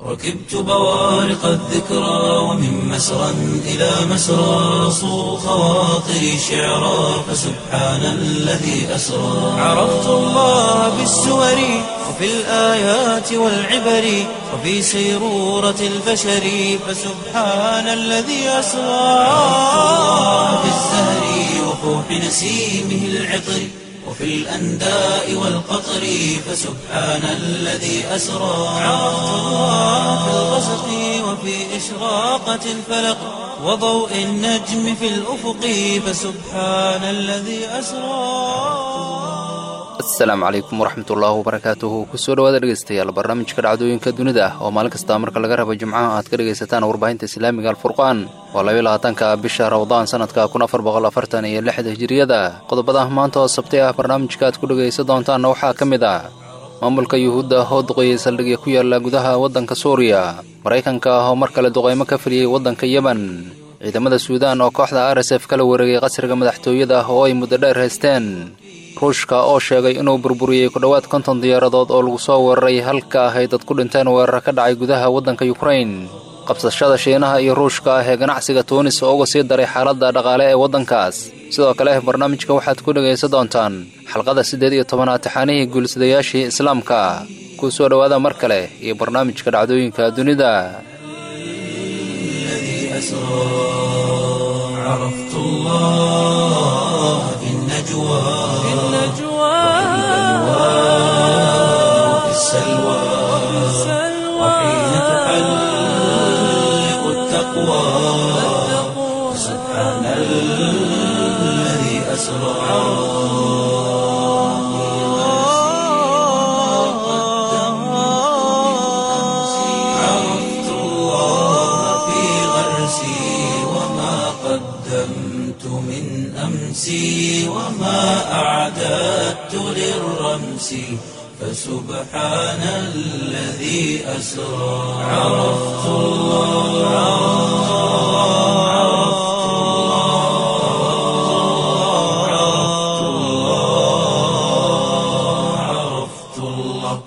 ركبت بوارق الذكرى ومن مسرى إلى مسرى صو خواطري شعرا فسبحان الذي أسرى عرفت الله بالسور وفي الآيات والعبر وفي سيرورة البشر فسبحان الذي أسرى عرفت الله بالزهر وفوح نسيمه العطر وفي الأنداء والقطر فسبحان الذي أسرى عرفت الله في الغسق وفي إشراقة الفلق وضوء النجم في الأفق فسبحان الذي أسرى asalaamu calaykum waraxmatullaahi wabarakaatuhu kusoo dhawaada dhegeystayaal barnaamijka dhacdooyinka dunida ah oo maalin kasta marka laga rabo jimcaha aad ka dhegaysataan warbaahinta islaamiga alfurqaan waa labayo labaatanka bisha ramadaan sanadka kun afar boqol afartan iyo lixda hijiriyada qodobada maanta oo sabti ah barnaamijka aad ku dhegaysan doontaanna waxaa ka mid ah maamulka yuhuudda oo duqeeyey saldhigya ku yaala gudaha waddanka suuriya maraykanka ah oo mar kale duqaymo ka filiyey waddanka yemen ciidamada suudaan oo kooxda r s f kala wareegay qasriga madaxtooyada ah oo ay muddo dheer haysteen ruushka oo sheegay inuu burburiyey ku dhowaad konton diyaaradood oo lagu soo weeraray halka ah ay dad ku dhinteen weerar ka dhacay gudaha waddanka yukrain qabsashada shiinaha iyo ruushka ah ee ganacsiga tuunis oo uga sii daray xaaladda dhaqaale ee waddankaas sidoo kale barnaamijka waxaad ku dhegaysan doontaan xalqada siddeed iyo tobanaad taxaanihii guulisadayaashii islaamka ku soo dhowaada mar kale iyo barnaamijka dhacdooyinka dunida عرفت الله في النجوى في النجوى وفي السلوى وحين تحلق التقوى سبحان الذي أسرى عرفت الله في غرسي وما قدمت من أمسي وما أعددت للرمس فسبحان الذي أسرى عرفت الله عرفت الله عرفت الله عرفت الله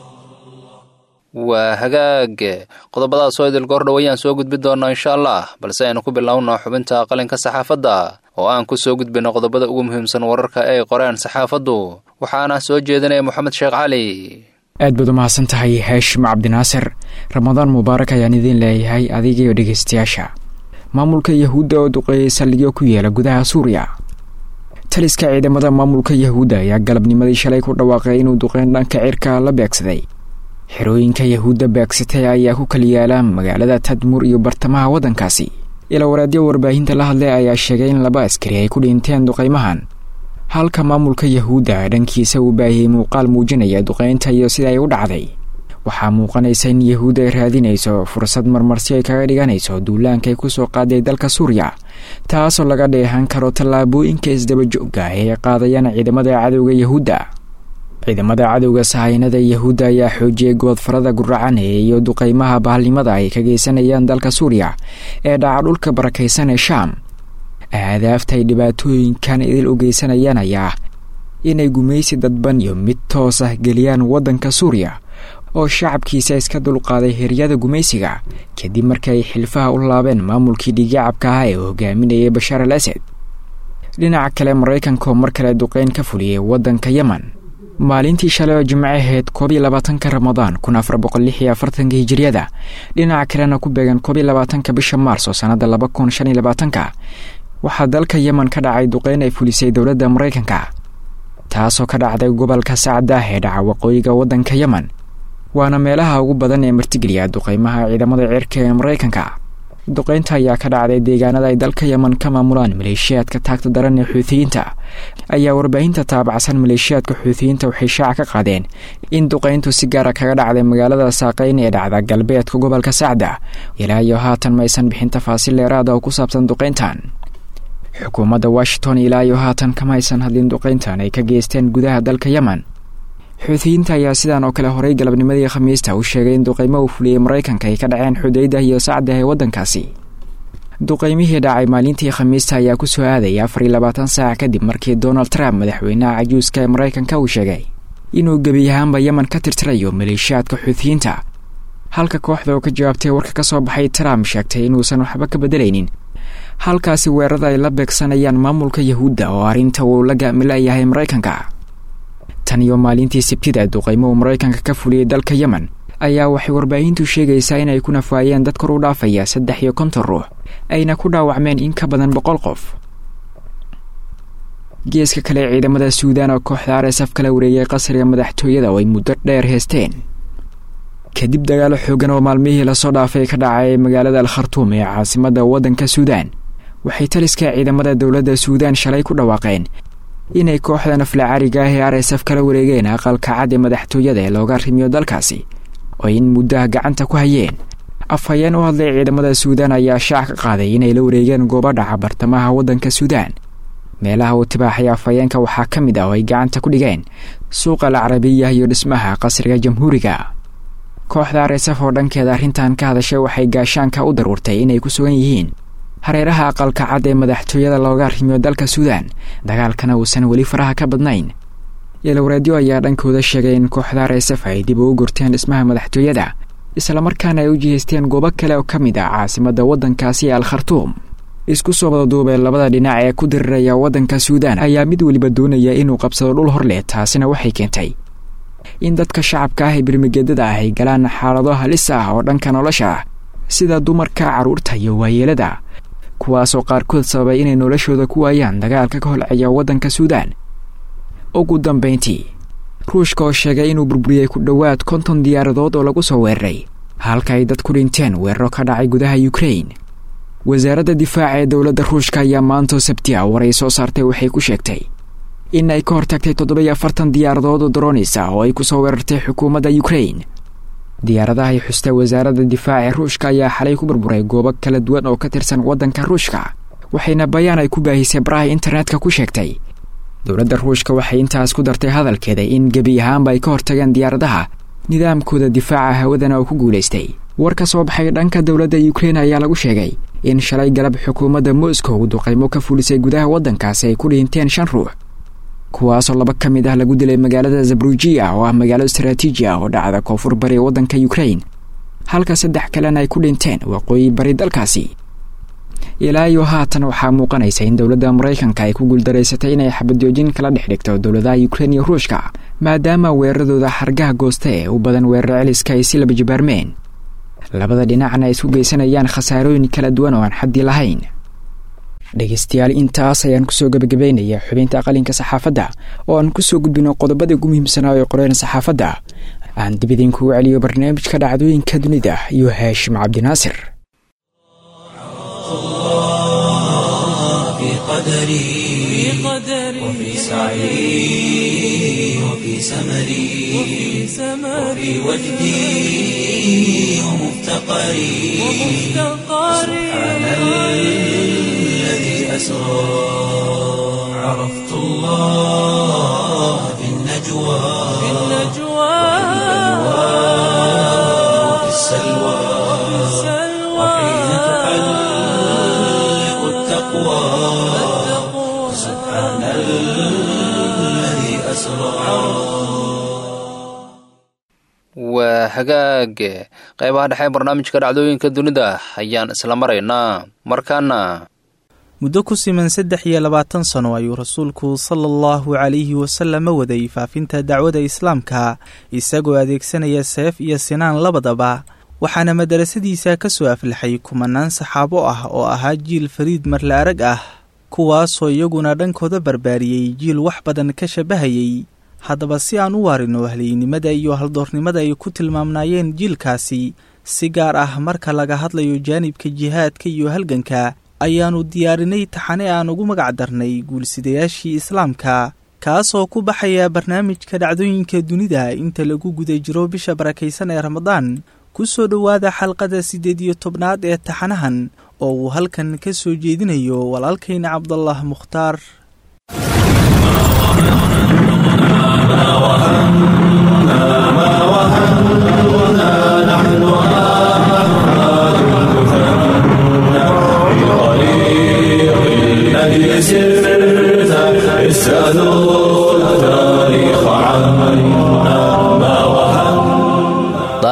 waa hagaag qodobadaas oo idil goordhow ayaan soo gudbi doonnaa insha allah balse aynu ku bilowno xubinta qalinka saxaafadda oo aan ku soo gudbino qodobada ugu muhiimsan wararka ay qoreen saxaafaddu waxaana soo jeedinaya moxamed sheekh cali aad baad u mahadsan tahay haashim cabdinaasir ramadaan mubaarak ayaan idiin leeyahay adigayo dhegaystayaasha maamulka yahuudda oo duqeeyey saldhigyo ku yeela gudaha suuriya taliska ciidamada maamulka yahuudda ayaa galabnimadii shalay ku dhawaaqay inuu duqeyn dhanka cirka la beegsaday xerooyinka yahuudda beegsatay ayaa ku kala yaala magaalada tadmur iyo bartamaha waddankaasi ilaa waraadyo warbaahinta la hadlay ayaa sheegay in laba askari ay ku dhinteen duqaymahan halka maamulka yahuudda dhankiisa uu baahiyey muuqaal muujinaya duqaynta iyo sida ay u dhacday waxaa muuqanaysa in yahuudda ay raadinayso fursad marmarsi ay kaga dhiganayso duulaanka ay kusoo qaaday dalka suuriya taasoo laga dheehan karo tallaabooyinka isdabajooga ee ay qaadayaan ciidamada cadowga yahuudda ciidamada cadowga sahaynada yahuudda ayaa xoojiyey goodfarada guracanaya iyo duqaymaha bahalnimada ay ka geysanayaan dalka suuriya ee dhaca dhulka barakaysan ee shaam aadaafta ay dhibaatooyinkan idil u geysanayaan ayaa inay gumaysi dadban iyo mid toos ah geliyaan waddanka suuriya oo shacabkiisa iska dulqaaday heryada gumaysiga kadib markii ay xilfaha u laabeen maamulkii dhigacabka ah ee hogaaminayay bashaar al asad dhinaca kale maraykanka oo mar kale duqeyn ka fuliyey waddanka yemen maalintii shalay oo jimce ahayd koob iyo labaatanka ramadaan kun afar boqol lix iyo afartanka hijiriyada dhinaca kalena ku beegan koob iyo labaatanka bisha maarso sannadda laba kun shan iyo labaatanka waxaa dalka yemen ka dhacay duqeyn ay fulisay dowladda maraykanka taasoo ka dhacday gobolka sacdah ee dhaca waqooyiga waddanka yemen waana meelaha ugu badan ee martigeliya duqeymaha ciidamada cirka ee maraykanka duqeynta ayaa ka dhacday deegaanada ay dalka yemen ka maamulaan maleeshiyaadka taagta daran ee xuutiyiinta ayaa warbaahinta taabacsan maleeshiyaadka xuutiyiinta waxay shaaca ka qaadeen in duqeyntu si gaara kaga dhacday magaalada saaqeyn ee dhacda galbeedka gobolka sacda ilaa iyo haatan maysan bixin tafaasiil dheeraada oo ku saabsan duqeyntan xukuumadda washington ilaa iyo haatan kama aysan hadlin duqeyntan ay ka geysteen gudaha dalka yemen xuutiyiinta ayaa sidaan oo kale horay galabnimadii khamiista u sheegay in duqeymo uu fuliyey maraykanka ay ka dhaceen xudaydah iyo sacdah ee waddankaasi duqeymihii dhacay maalintii khamiista ayaa ku soo aadaya afar iyo labaatan saac kadib markii donald trump madaxweynaha cajuuska ee maraykanka uu sheegay inuu gebi ahaanba yemen ka tirtirayo maleeshiyaadka xuutiyiinta halka kooxda oo ka jawaabtay warka ka soo baxay trump sheegtay inuusan waxba ka beddelaynin halkaasi weerarada ay la beegsanayaan maamulka yahuudda oo arrinta uu la gaamilayahay maraykanka tan iyo maalintii sabtida duqaymo uu maraykanka ka fuliyey dalka yemen ayaa waxay warbaahintu sheegaysaa inay ku nafaayeen dad kor u dhaafaya saddex iyo konton ruux ayna ku dhaawacmeen in ka badan boqol qof geeska kale ciidamada suudaan oo kooxda r s f kala wareegay qasriga madaxtooyada oo ay muddo dheer heesteen kadib dagaalo xoogan oo maalmihii lasoo dhaafay ka dhacay magaalada al khartuum ee caasimadda waddanka suudaan waxay taliska ciidamada dowladda suudaan shalay ku dhawaaqeen inay kooxda nafla cariga ah ee r s f kala wareegeen aqalka cad ee madaxtooyada ee looga rimiyo dalkaasi oo in muddaha gacanta ku hayeen afhayeen u hadlay ciidamada suudaan ayaa shaac ka qaaday inay la wareegeen goobo dhaca bartamaha waddanka suudaan meelaha uu tibaaxay afhayeenka waxaa ka mid ah oo ay gacanta ku dhigeen suuqa al carabiya iyo dhismaha qasriga jamhuuriga kooxda r s f oo dhankeeda arrintan ka hadashay waxay gaashaanka u daruurtay inay ku sugan yihiin hareeraha aqalka cad ee madaxtooyada looga rimiyo dalka suudaan dagaalkana uusan weli faraha ka badnayn yelwareedyo ayaa dhankooda sheegay in kooxda r s f ay dib ugu gurteen dhismaha madaxtooyada islamarkaana ay u jihaysteen goobo kale oo ka mid ah caasimadda waddankaasi ee al khartuum isku soo wadaduubee labada dhinac ee ku diriraya waddanka suudaan ayaa mid weliba doonaya inuu qabsado dhul hor leh taasina waxay keentay in dadka shacabka ah ee birmigeedada ah ay galaan xaalado halis ah oo dhanka nolosha ah sida dumarka carruurta iyo waayeelada kuwaasoo qaarkood sababay inay noloshooda ku waayaan dagaalka ka holceeya waddanka suudaan ugu dambayntii ruushka oo sheegay inuu burburiyey ku dhowaad konton diyaaradood oo lagu soo weeraray halka ay dad ku dhinteen weeraro ka dhacay gudaha yukrain wasaaradda difaaca ee dowladda ruushka ayaa maantoo sabti a war ay soo saartay waxay ku sheegtay in ay ka hortagtay toddoba-iyo afartan diyaaradood oo daroonis ah oo ay ku soo weerartay xukuumadda yukrain diyaaradaha ay xusta wasaaradda difaaca ee ruushka ayaa xalay ku burburay goobo kala duwan oo ka tirsan waddanka ruushka waxayna bayaan ay ku baahisay baraha internetka ku sheegtay dowladda ruushka waxay intaas ku dartay hadalkeeda in gebi ahaanba ay ka hortageen diyaaradaha nidaamkooda difaaca hawadana oo ku guulaystay war ka soo baxay dhanka dowladda yukrain ayaa lagu sheegay in shalay galab xukuumadda moscow duqaymo ka fulisay gudaha waddankaasi ay ku dhinteen shan ruux kuwaasoo laba ka mid ah lagu dilay magaalada zabrujiya oo ah magaalo istaraatiiji ah oo dhacda koonfur bari waddanka yukrain halka saddex kalena ay ku dhinteen waqooyi bari dalkaasi ilaa iyo haatan waxaa muuqanaysa in dowladda maraykanka ay ku guuldaraysatay inay xabadjoojin kala dhex dhigto dowladaha yukrain iyo ruushka maadaama weeraradooda xargaha goosta ee u badan weerar celiska ay si laba jibaarmeen labada dhinacna ay isku geysanayaan khasaarooyin kala duwan oo aan xaddi lahayn dhegeystayaal intaas ayaan kusoo gebagabaynaya xubinta qalinka saxaafadda oo aan kusoo gudbino qodobadii ugu muhiimsanaa ee qoreen saxaafadda aan dib idinkugu celiyo barnaamijka dhacdooyinka dunida iyo haashim cabdinaasir قدري وفي سعي وفي سمري وفي وجدي ومفتقري سبحان الذي أسرى عرفت الله في النجوى وفي السلوى وحين تحلق التقوى سبحان الذي أسرى waa hagaag qaybaha dhexe barnaamijka dhacdooyinka dunida ayaan isla maraynaa markaana muddo ku siman saddex iyo labaatan sano ayuu rasuulku sala allahu calayhi wasalama waday faafinta dacwada islaamka isagoo adeegsanaya seef iyo sinaan labadaba waxaana madarasadiisa ka soo aflaxay kumanaan saxaabo ah oo ahaa jiil fariid marla arag ah kuwaasoo iyaguna dhankooda barbaariyey jiil wax badan ka shabahayey haddaba si aan u waarino halyeynimada iyo haldoornimada ay ku tilmaamnaayeen jiilkaasi si gaar ah marka laga hadlayo jaanibka jihaadka iyo halganka ayaannu diyaarinay taxane aan ugu magac darnay guulsidayaashii islaamka kaasoo ku baxaya barnaamijka dhacdooyinka dunida inta lagu guda jiro bisha barakaysan ee ramadaan ku soo dhowaada xalqada siddeed iyo tobnaad ee taxanahan oo uu halkan ka soo jeedinayo walaalkayna cabdallah mukhtaar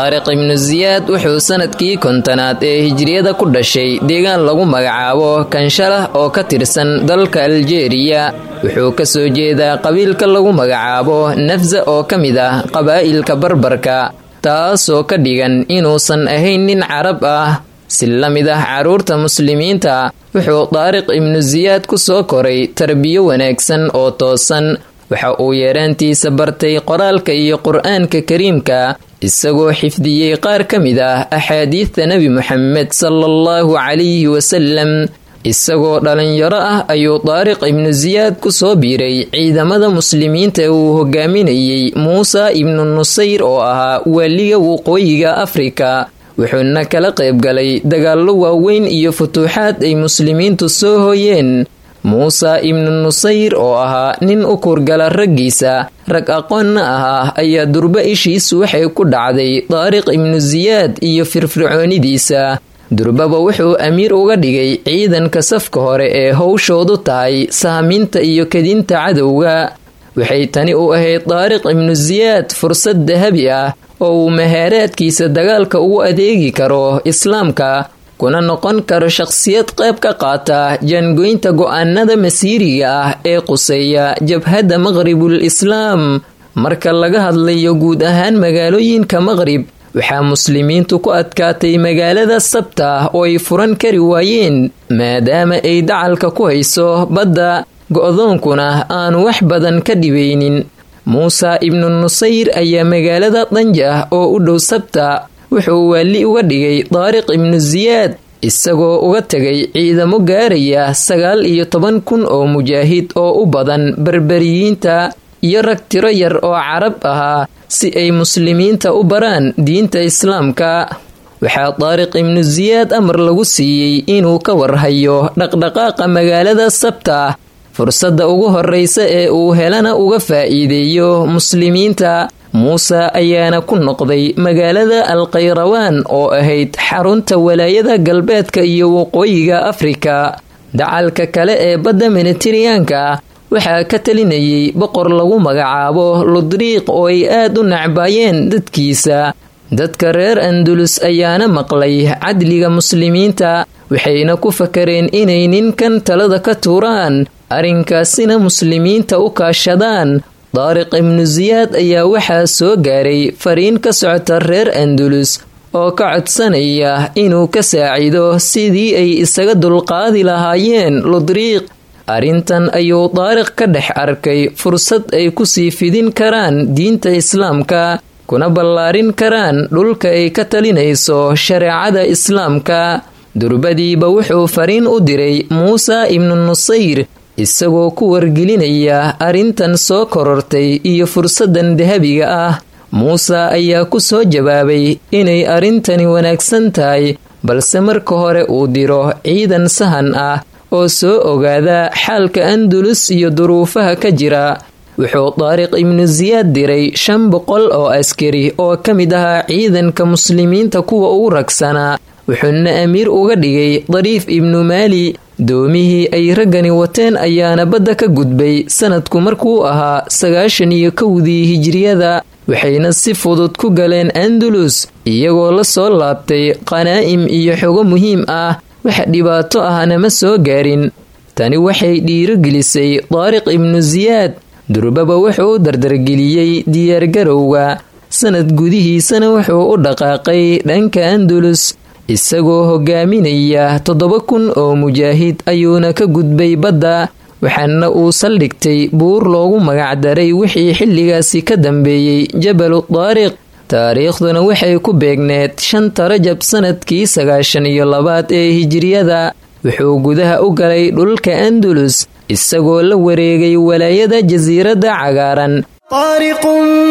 daariq ibnu siyaad wuxuu sanadkii kontonaad ee hijriyada ku dhashay deegaan lagu magacaabo kanshalah oo ka tirsan dalka aljeeriya wuxuu ka soo jeedaa qabiilka lagu magacaabo nafsa oo ka mid ah qabaa'ilka barbarka taasoo ka dhigan inuusan ahayn nin carab ah si la mid ah carruurta muslimiinta wuxuu daariq ibnu siyaad ku soo koray tarbiyo wanaagsan oo toosan waxa uu yeeraantiisa bartay qoraalka iyo qur-aanka kariimka isagoo xifdiyey qaar ka mid ah axaadiidta nebi moxamed sala allahu calayhi wasalam isagoo dhalinyaro ah ayuu daariq ibnu siyaad ku soo biiray ciidamada muslimiinta ee uu hogaaminayey muusa ibnu nusayr oo ahaa waaliga waqooyiga afrika wuxuuna kala qaybgalay dagaallo waaweyn iyo futuuxaad ay muslimiintu soo hooyeen muuse ibnu nusayr oo ahaa nin u kurgala raggiisa rag aqoonna ahaa ayaa durbo ishiisu waxay ku dhacday daariq ibnu siyaad iyo firfircoonidiisa durbaba wuxuu amiir uga dhigay ciidanka safka hore ee howshoodu tahay saaminta iyo kadinta cadowga waxay tani u ahayd daariq ibnu siyaad fursad dahabi ah oo uu mahaaraadkiisa dagaalka ugu adeegi karo islaamka kuna noqon karo shaqsiyad qayb ka qaata jaangoynta go'aanada masiiriga ah ee quseeya jabhadda maqribul islaam marka laga hadlayo guud ahaan magaalooyinka maqrib waxaa muslimiintu ku adkaatay magaalada sabta oo ay furan kari waayeen maadaama ay dacalka ku hayso badda go'doonkuna aanu wax badan ka dhibaynin muuse ibnu nusayr ayaa magaalada danjah oo u dhow sabta wuxuu waali uga dhigay daariq ibnu siyaad isagoo uga tegay ciidamo gaaraya sagaal iyo toban kun oo mujaahid oo u badan berberiyiinta iyo rag tiro yar oo carab ahaa si ay muslimiinta u baraan diinta islaamka waxaa daariq ibnu siyaad amar lagu siiyey inuu ka warhayo dhaqdhaqaaqa magaalada sabta fursadda ugu horreysa ee uu helana uga faa'iideeyo muslimiinta muuse ayaana ku noqday magaalada alkhayrawaan oo ahayd xarunta walaayada galbeedka iyo waqooyiga afrika dacalka kale ee badda minitiriyaanka waxaa ka talinayay boqor lagu magacaabo ludriiq oo ay aad u nacbaayeen dadkiisa dadka reer andulus ayaana maqlay cadliga muslimiinta waxayna ku fakareen inay ninkan talada ka tuuraan arrinkaasina muslimiinta u kaashadaan daariq ibnu siyaad ayaa waxaa soo gaaray fariin ka socota reer andulus oo ka codsanaya inuu ka saacido sidii ay isaga dulqaadi lahaayeen ludriiq arrintan ayuu daariq ka dhex arkay fursad ay kusii fidin karaan diinta islaamka kuna ballaarin karaan dhulka ay ka talinayso shareecada islaamka durbadiiba wuxuu fariin u diray muuse ibnu nusayr isagoo ku wargelinaya arrintan soo korortay iyo fursaddan dahabiga ah muuse ayaa ku soo jawaabay inay arrintani wanaagsan tahay balse marka hore uu diro ciidan sahan ah oo soo ogaada xaalka andulus iyo duruufaha ka jira wuxuu daariq ibnu siyaad diray shan boqol oo askari oo ka mid ahaa ciidanka muslimiinta kuwa ugu ragsanaa wuxuuna amiir uga dhigay dariif ibnu maali doomihii ay raggani wateen ayaana badda ka gudbay sanadku markuu ahaa sagaashan iyo kowdii hijiriyada waxayna si fudud ku galeen andalus iyagoo la soo laabtay qanaa'im iyo xogo muhiim ah wax dhibaato ahna ma soo gaarin tani waxay dhiirogelisay daariq ibnu siyaad durbaba wuxuu u dardargeliyey diyaargarowga sanad gudihiisana wuxuu u dhaqaaqay dhanka andalus isagoo hogaaminaya toddoba kun oo mujaahid ayuuna ka gudbay badda waxaana uu saldhigtay buur loogu magacdaray wixii xilligaasi ka dambeeyey jabalu daariq taariikhduna waxay ku beegneed shanta rajab sanadkii sagaashan iyo labaad ee hijiriyada wuxuu gudaha u galay dhulka andalus isagoo la wareegay walaayada jasiiradda cagaaran طارق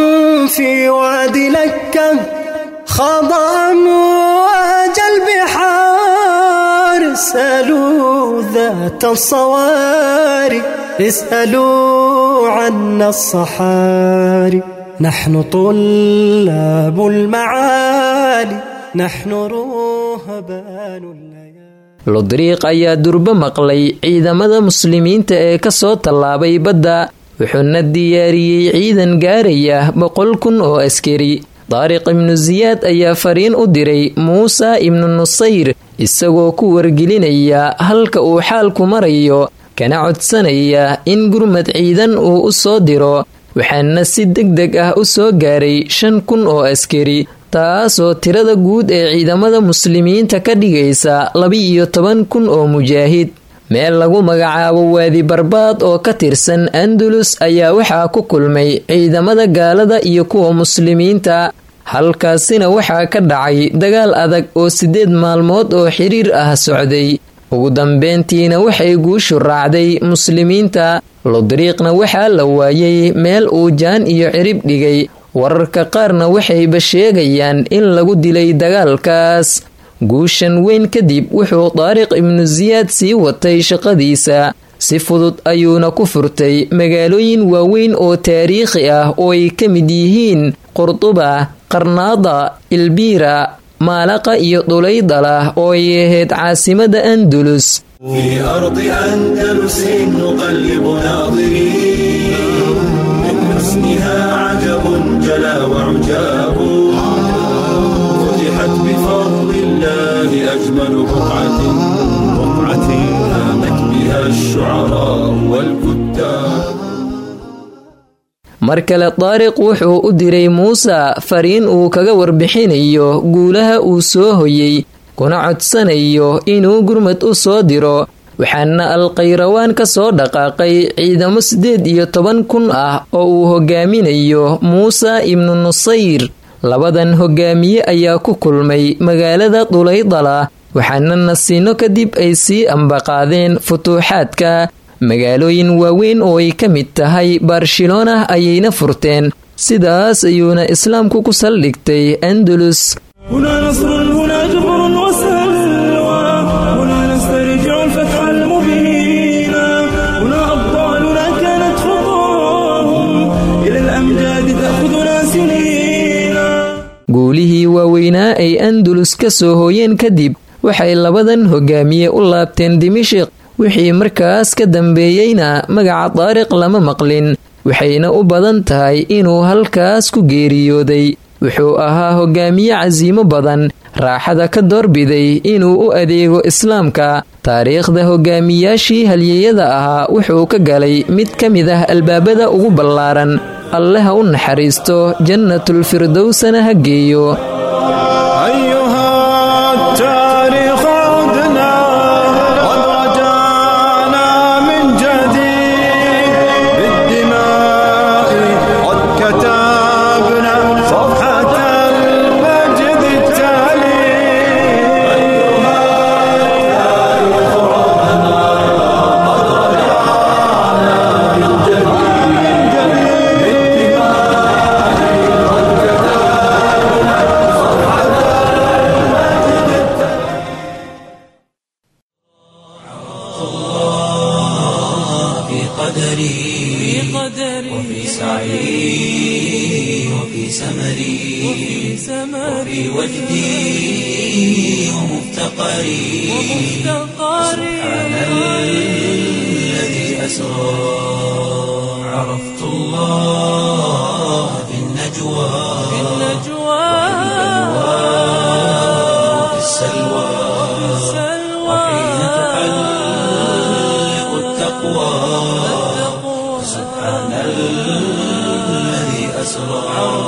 في واد لكة خاض أمواج البحار اسألوا ذات الصواري اسألوا عنا الصحاري نحن طلاب المعالي نحن رهبان الليالي ludriiq ayaa durbo maqlay ciidamada muslimiinta ee ka soo tallaabay badda wuxuuna diyaariyey ciidan gaaraya boqol kun oo askari daariq ibnu siyaad ayaa fariin u diray muuse ibnu nusayr isagoo ku wargelinaya halka uu xaalku marayo kana codsanaya in gurmad ciidan uu u soo diro waxaana si deg deg ah u soo gaaray shan kun oo askari taasoo tirada guud ee ciidamada muslimiinta ka dhigaysa laba-iyo toban kun oo mujaahid meel lagu magacaabo waadi barbaad oo ka tirsan andalus ayaa waxaa ku kulmay ciidamada gaalada iyo kuwa muslimiinta halkaasina waxaa ka dhacay dagaal adag oo siddeed maalmood oo xiriir ah socday ugu dambeyntiina waxay guushu raacday muslimiinta lodriiqna waxaa la waayay meel uu jaan iyo cirib dhigay wararka qaarna waxayba sheegayaan in lagu dilay dagaalkaas guushan weyn kadib wuxuu daariq ibnu siyaad sii watay shaqadiisa si fudud ayuuna ku furtay magaalooyin waaweyn oo taariikhi ah oo ay ka mid yihiin qurduba qarnaada ilbiira maalaqa iyo dhulaydala oo ay ahayd caasimada andalus في أرض أندلس نقلب ناظرين من حسنها عجب جلا وعجاب فتحت بفضل الله أجمل بقعة بقعة هامت بها الشعراء والكتاب mar kale daariq wuxuu u diray muuse fariin uu kaga warbixinayo guulaha uu soo hoyey kuna codsanayo inuu gurmad u soo diro waxaana alkhayrawaan ka soo dhaqaaqay ciidamo siddeed iyo toban kun ah oo uu hogaaminayo muuse ibnu nusayr labadan hogaamiye ayaa ku kulmay magaalada dhulaydala waxaana nasiino kadib ay sii ambaqaadeen futuuxaadka magaalooyin waaweyn oo ay ka mid tahay barcelona ayayna furteen sidaas ayuuna islaamku ku saldhigtay andalus هنا نصر هنا جبر وسلوى هنا نسترجع الفتح المبين هنا أبطالنا كانت خطاهم إلى الأمجاد تأخذنا سنين guulihii waaweynaa ay andalus ka soo hooyeen kadib waxay labadan hogaamiye u laabteen dimishiq wixii markaas ka dambeeyeyna magaca daariq lama maqlin waxayna u badan tahay inuu halkaas ku geeriyooday wuxuu ahaa hogaamiye casiimo badan raaxada ka doorbiday inuu u adeego islaamka taariikhda hogaamiyaashii halyeyada ahaa wuxuu ka galay mid ka mid ah albaabada ugu ballaaran alle ha u naxariisto jannatul firdowsana ha geeyo أيها التاريخ عدنا قد رجعنا من جديد بالدماء قد كتبنا صفحة المجد التالي أيها التاريخ عدنا قد رجعنا من جديد بالدماء قد كتبنا في قدري وفي سعي وفي سمري وفي وجدي ومفتقري سبحان الذي أسرى عرفت الله في النجوى وفي السلوى وحين تحلق التقوى سبحان الذي أسرى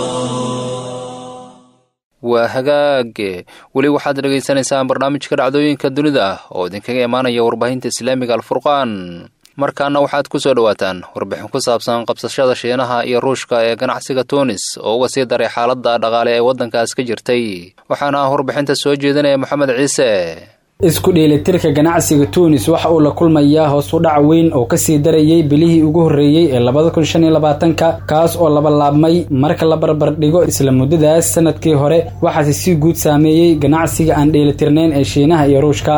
waa hagaage weli waxaad dhegaysanaysaan barnaamijka dhacdooyinka dunida ah oo idinkaga imaanaya warbaahinta islaamiga alfurqaan markaana waxaad ku soo dhowaataan warbixin ku saabsan qabsashada shiinaha iyo ruushka ee ganacsiga tuunis oo uga sii daray xaaladda dhaqaale ee waddankaas ka jirtay waxaana ah warbixinta soo jeedinaya moxamed ciise isku dheelitirka ganacsiga tuunis waxa uu la kulmayaa hoos u dhac weyn oo kasii darayay bilihii ugu horreeyey ee labada kun shan iyo labaatanka kaas oo laba laabmay marka la barbardhigo isla muddadaas sanadkii hore waxaase si guud saameeyey ganacsiga aan dheelitirnayn ee shiinaha iyo ruushka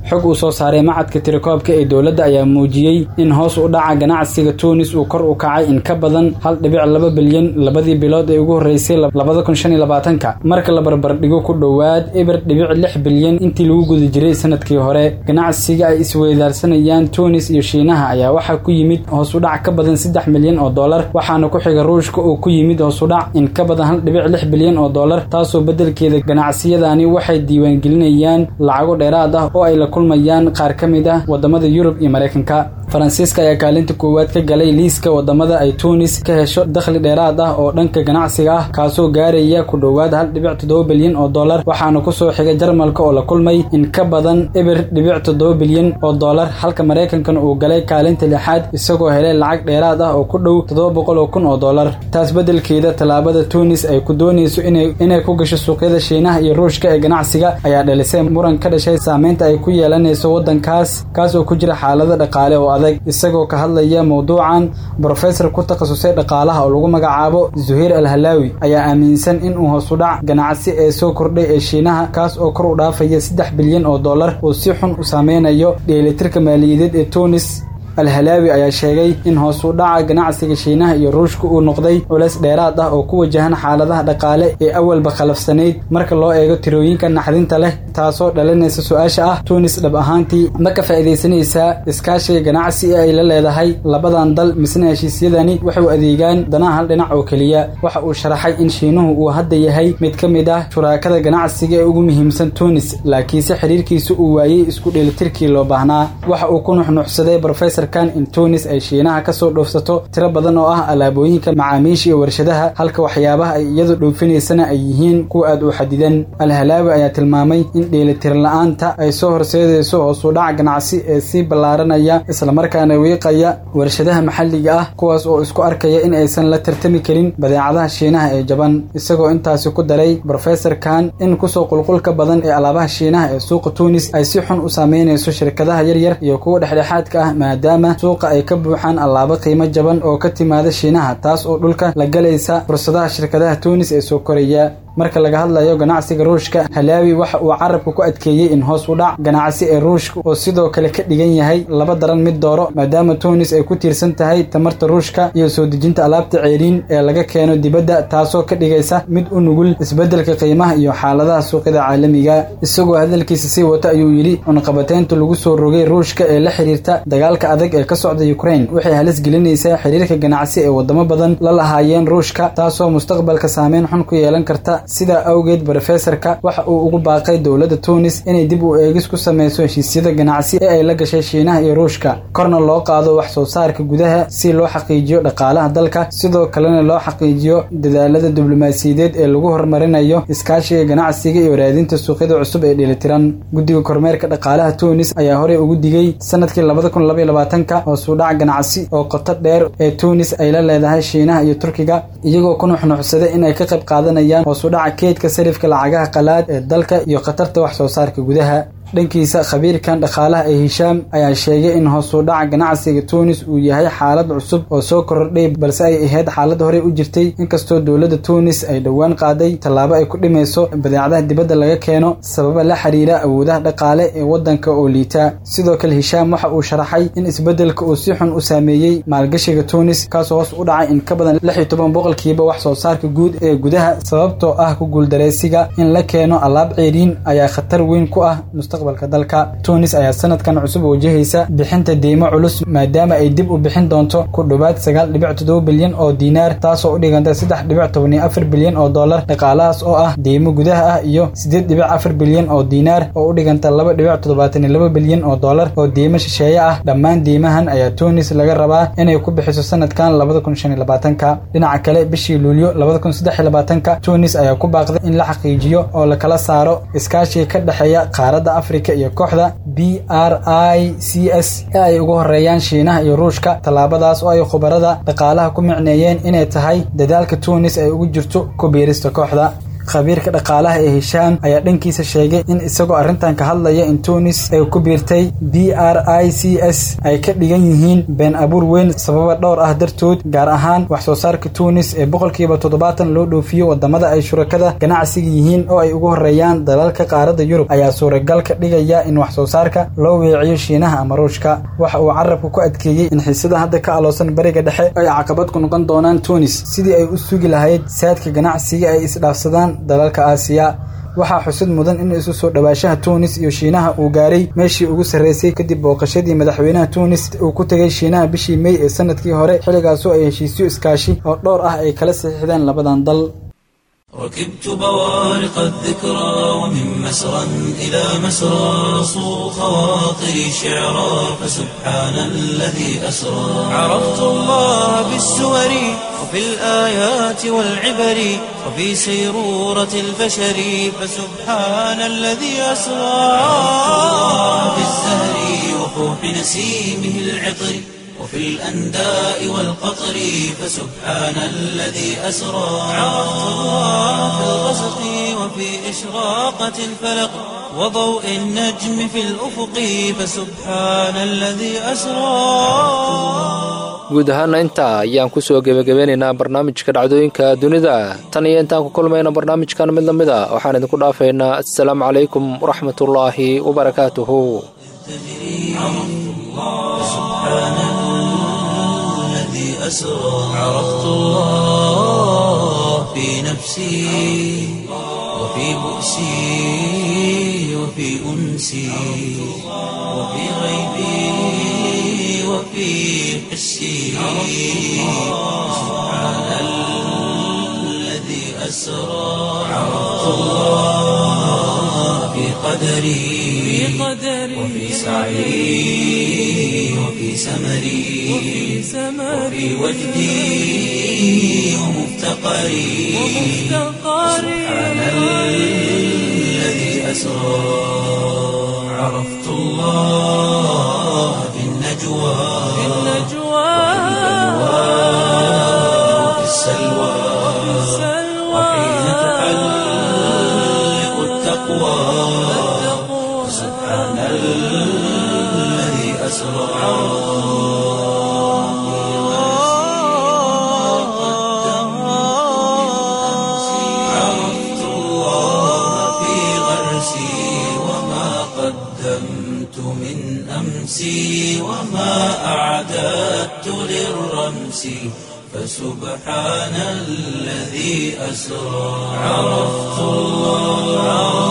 xog uu soo saaray macadka tirakoobka ee dowladda ayaa muujiyey in hoos u dhaca ganacsiga tuunis uu kor u kacay in ka badan hal dhibic laba bilyan labadii bilood ee ugu horreysay labada kun shan iyo labaatanka marka la barbardhigo ku dhowaad eber dhibic lix bilyan intii lagu guda jiray sanadkii hore ganacsiga ay isweydaarsanayaan tuunis iyo shiinaha ayaa waxaa ku yimid hoos u dhac ka badan saddex milyan oo dollar waxaana ku xiga ruushka oo ku yimid hoos u dhac in ka badan hal dhibic lix bilyan oo dollar taasoo beddelkeeda ganacsiyadani waxay diiwaangelinayaan lacago dheeraad ah oo ay la kulmayaan qaar ka mid ah wadamada yurub iyo maraykanka faransiiska ayaa kaalinta koowaad ka galay liiska wadamada ay tuunis ka hesho dakhli dheeraad ah oo dhanka ganacsiga ah kaasoo gaaraya ku dhowaad hal dhibic toddoba bilyan oo dollar waxaana kusoo xigay jarmalka oo la kulmay in ka badan eber dhibic toddoba bilyan oo dollar halka maraykankana uu galay kaalinta lixaad isagoo helay lacag dheeraad ah oo ku dhow toddoba boqol oo kun oo dollar taas beddelkeeda tallaabada tuunis ay ku doonayso inay ku gasho suuqyada shiinaha iyo ruushka ee ganacsiga ayaa dhalisay muran ka dhashay saameynta ay ku yeelanayso waddankaas kaas oo ku jira xaalado dhaqaale oo adag isagoo ka hadlaya mowduucan brofesor ku takhasusay dhaqaalaha oo lagu magacaabo zuhayr al halaawi ayaa aaminsan in uu hoos u dhac ganacsi ee soo kordhay ee shiinaha kaas oo kor u dhaafaya saddex bilyan oo dollar uu si xun u saameynayo dheelitirka maaliyadeed ee tuunis alhalaawi ayaa sheegay in hoos u dhaca ganacsiga shiinaha iyo ruushka uu noqday culays dheeraad ah oo ku wajahan xaaladaha dhaqaale ee awalba khalafsanayd marka loo eego tirooyinka naxdinta leh taasoo dhalinaysa su-aasha ah tuunis dhab ahaantii ma ka faa'iidaysanaysaa iskaashiga ganacsi ee ay la leedahay labadan dal misna heshiisyadani waxay u adeegaan danaha hal dhinac oo keliya waxa uu sharaxay in shiinuhu uu hadda yahay mid ka mid ah shuraakada ganacsiga ee ugu muhiimsan tuunis laakiinse xiriirkiisa uu waayey isku dheelitirkii loo baahnaa waxa uu ku nuxnuxsaday brofesor in tuunis ay shiinaha ka soo dhoofsato tiro badan oo ah alaabooyinka macaamiisha iyo warshadaha halka waxyaabaha ay iyadu dhoofineysana ay yihiin kuwa aad u xadidan alhalaawi ayaa tilmaamay in dheelitir la-aanta ay soo horseedayso hoos u dhac ganacsi ee sii ballaaranaya islamarkaana wiiqaya warshadaha maxalliga ah kuwaas oo isku arkaya in aysan la tartami karin badeecadaha shiinaha ee jaban isagoo intaasi ku daray brofesor kan in kusoo qulqulka badan ee alaabaha shiinaha ee suuqa tuunis ay si xun u saameynayso shirkadaha yaryar iyo kuwa dhexdhexaadka ah maadaama suuqa ay ka buuxaan allaabo qiimo jaban oo ka timaada shiinaha taas oo dhulka la galaysa fursadaha shirkadaha tuunis ee soo koraya marka laga hadlayo ganacsiga ruushka halaawi waxa uu carabka ku adkeeyey in hoos u dhac ganacsi ee ruushka oo sidoo kale ka dhigan yahay laba daran mid dooro maadaama tuunis ay ku tiirsan tahay tamarta ruushka iyo soo dejinta alaabta ceeriin ee laga keeno dibadda taasoo ka dhigaysa mid u nugul isbeddelka qiimaha iyo xaaladaha suuqyada caalamiga isagoo hadalkiisa sii wata ayuu yidhi cunqabateynta lagu soo rogay ruushka ee la xiriirta dagaalka adag ee ka socda ukraine waxay halis gelinaysaa xiriirka ganacsi ee wadamo badan la lahaayeen ruushka taasoo mustaqbalka saameyn xun ku yeelan karta sidaa awgeed brofesorka waxa uu ugu baaqay dowladda tuunis inay dib u eegis ku samayso heshiisyada ganacsi ee ay la gashay shiinaha iyo ruushka korna loo qaado wax soo saarka gudaha si loo xaqiijiyo dhaqaalaha dalka sidoo kalena loo xaqiijiyo dadaalada diblomaasiyadeed ee lagu horumarinayo iskaashiga ganacsiga iyo raadinta suuqyada cusub ee dheelitiran guddiga kormeerka dhaqaalaha tuunis ayaa horey ugu digay sanadkii labada kun labaiyo labaatanka hoos u dhac ganacsi oo qoto dheer ee tuunis ay la leedahay shiinaha iyo turkiga iyagoo ku nuxnuxsaday in ay ka qayb qaadanayaan hoos u dhaca keedka sarifka lacagaha qalaad ee dalka iyo khatarta wax soo saarka gudaha dhankiisa khabiirkan dhaqaalaha ee hishaam ayaa sheegay in hoos u dhaca ganacsiga tuunis uu yahay xaalad cusub oo soo kordhay balse ay ahayd xaalad horey u jirtay inkastoo dowladda tuunis ay dhowaan qaaday tallaabo ay ku dhimayso badeecadaha dibadda laga keeno sababa la xiriira awoodaha dhaqaale ee waddanka oo liita sidoo kale hishaam waxa uu sharaxay in isbeddelka uu si xun u saameeyey maalgashiga tuunis kaasoo hoos u dhacay in ka badan lix iyo toban boqolkiiba wax soo saarka guud ee gudaha sababtoo ah ku guuldareysiga in la keeno alaab ceeriin ayaa khatar weyn ku ah dalka tuunis ayaa sanadkan cusub wajahaysa bixinta deymo culus maadaama ay dib u bixin doonto ku dhowaad sagaal dhibic toddoba bilyan oo diinaar taasoo u dhiganta saddex dhibic toban iyo afar bilyan oo dollar dhaqaalahaas oo ah deymo gudaha ah iyo siddeed dhibic afar bilyan oo diinaar oo u dhiganta laba dhibic toddobaatan iyo laba bilyan oo dollar oo deymo shisheeye ah dhammaan deymahan ayaa tuunis laga rabaa inay ku bixiso sanadkan labada kun shan iyo labaatanka dhinaca kale bishii luulyo labada kun saddex iyo labaatanka tuunis ayaa ku baaqday in la xaqiijiyo oo lakala saaro iskaashiga ka dhexeeya qaaradda afrika iyo kooxda b r i c s ee ay ugu horeeyaan shiinaha iyo ruushka tallaabadaas oo ay khubarada dhaqaalaha ku micneeyeen inay tahay dadaalka tuunis ay ugu jirto ku biirista kooxda khabiirka dhaqaalaha ee hishaam ayaa dhankiisa sheegay in isagoo arrintan ka hadlaya in tunis ay ku biirtay b r i c s ay ka dhigan yihiin been abuur weyn sababa dhowr ah dartood gaar ahaan wax soo saarka tunis ee boqolkiiba toddobaatan loo dhoofiyo wadamada ay shurakada ganacsiga yihiin oo ay ugu horeeyaan dalalka qaaradda yurub ayaa suuragal ka dhigaya in wax soo saarka loo weeciyo shiinaha ama ruushka waxa uu carabka ku adkeeyey in xiisada hadda ka aloosan bariga dhexe ay caqabad ku noqon doonaan tunis sidii ay u sugi lahayd saadka ganacsiga ay isdhaafsadaan dalalka aasiya waxaa xusid mudan in isu soo dhowaashaha tunis iyo shiinaha uu gaaray meeshii ugu sarreysay kadib booqashadii madaxweynaha tunis uu ku tegay shiinaha bishii mey ee sanadkii hore xilligaasoo ay heshiisyo iskaashi oo dhowr ah ay kala saxiixdeen labadan dal ركبت بوارق الذكرى ومن مسرى إلى مسرى صو خواطري شعرا فسبحان الذي أسرى عرفت الله بالسور وفي الآيات والعبر وفي سيرورة البشر فسبحان الذي أسرى في الزهر وفوح نسيمه العطر وفي الأنداء والقطر فسبحان الذي أسرى عرفت الله في الغسق وفي إشراقة الفلق وضوء النجم في الأفق فسبحان الذي أسرى guud ahaana intaa ayaan kusoo gebagabeynaynaa barnaamijka dhacdooyinka dunida tan iyo intaan ku kulmayna barnaamijkan mid lamid a waxaan idinku dhaafaynaa assalaamu calaykum waraxmatullaahi wabarakaatuhu أسرى عرفت الله في نفسي وفي بؤسي وفي أنسي وفي غيبي وفي حسي سبحان الذي أسرى عرفت الله في قدري وفي سعي وفي سمري وفي وجدي ومفتقري سبحان الذي أسرى عرفت الله في النجوى وفي السلوى وحين تحلق التقوى سبحان الذي أسرى عرفت الله في غرسي وما قدمت من أمسي وما أعددت للرمس فسبحان الذي أسرى عرفت الله